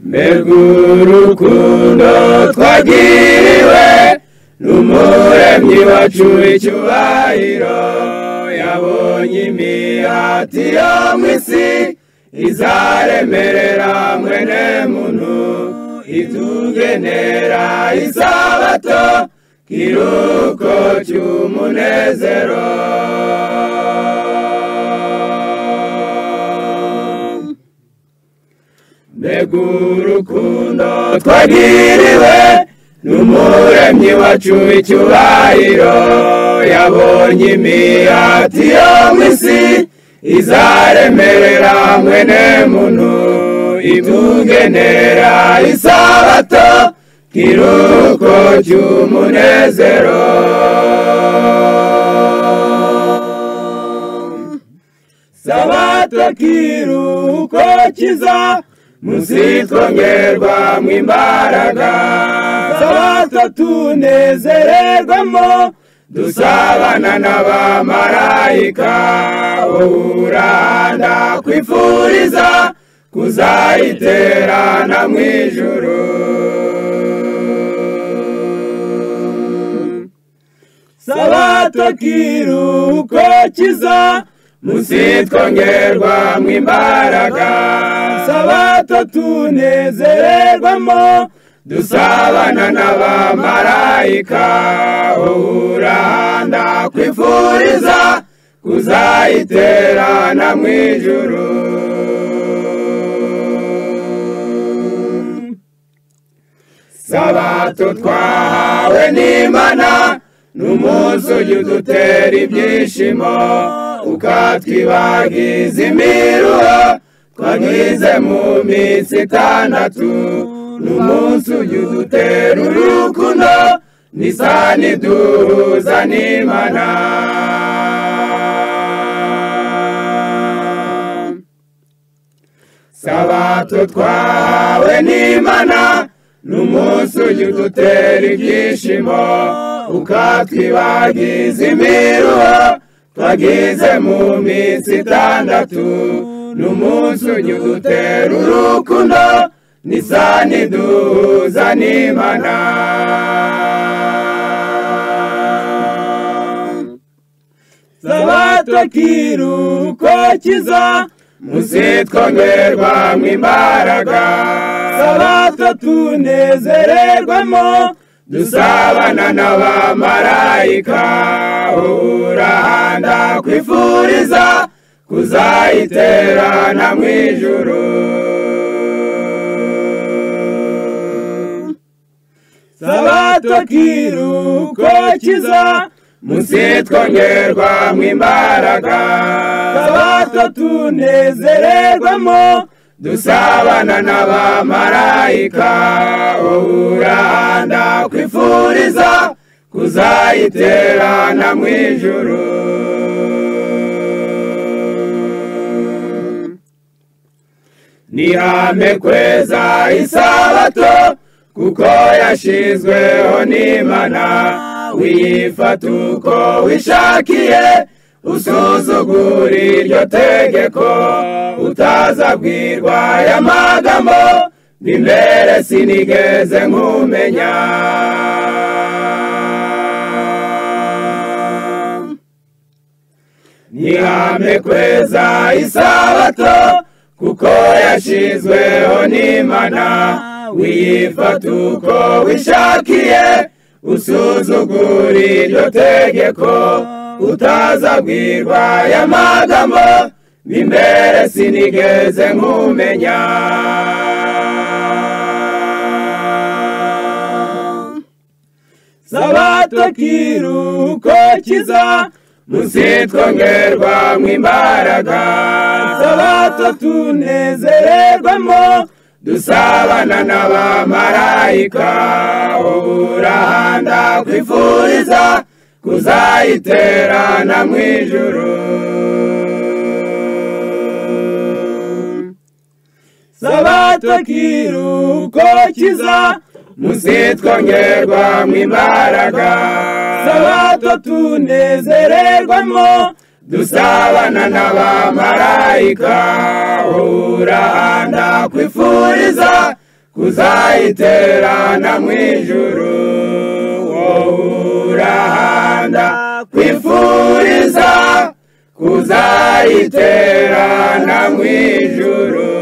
mbega urukundo twagiriwe n'umuremyi wacu icyubahiro yabonye imihati yo mu isi izaremerera mwene muntu itugenera isabato kiruko cy'umunezero mbega urukundo twagiriwe n'umuremyi wacu icyubahiro yabonye imihati yo mu isi izaremerera mwene muntu itugenera isabato kiruko cy'umunezero sabato kiruko kiza munsi twongerwamo imbaraga sabato tunezererwamo dusabana n'abamarayika wowe urahanda kwifuriza kuzayiterana mu ijoro sabato kiruko kiza munsi twongerwamo imbaraga sabato tunezererwamo dusabana n'abamarayika wowe urahanda kwifuriza kuzayiterana mu ijoro sabato twahawe n'imana n'umunsi ujya udutera ibyishimo ukatwibagiza imiruho twagize mu minsi itandatu n'umunsi ujya udutera urukundo nisa n'iduhuza n'imana sabato twahawe n'imana n'umunsi ujya udutera ibyishimo ukatwibagiza imiruho twagize mu minsi itandatu n'umunsi ujya udutera urukundo nisa n'iduhuza n'imana sabato kiruko kiza munsi twongerwamo imbaraga sabato tunezererwamo dusabana n'abamarayika urahanda kwifuriza kuzayiterana mu ijoro sabato kiruko kiza munsi twongerwamo imbaraga sabato tunezererwamo dusabana n'abamarayika wowe urahanda kwifuriza kuzayiterana mu ijoro nihame kweza isabato kuko yashyizweho n'imana wiyifata uko wishakiye usuzugura iryo tegeko utazabwirwa aya magambo n'imbere sinigeze nkumenya nihame kweza isabato kuko yashyizweho n'imana wiyifata uko wishakiye usuzugura iryo tegeko utazabwirwa aya magambo n'imbere sinigeze nkumenya sabato kiruko kiza munsi twongerwamo imbaraga sabato tunezererwamo dusabana n'abamarayika wowe urahanda kwifuriza kuzayiterana mu ijoro sabato kiruko kiza munsi twongerwamo imbaraga sabato tunezererwamo dusabana n'abamarayika urahanda kwifuriza kuzayiterana mu ijuru wowe urahanda kwifuriza kuzayiterana mu ijuru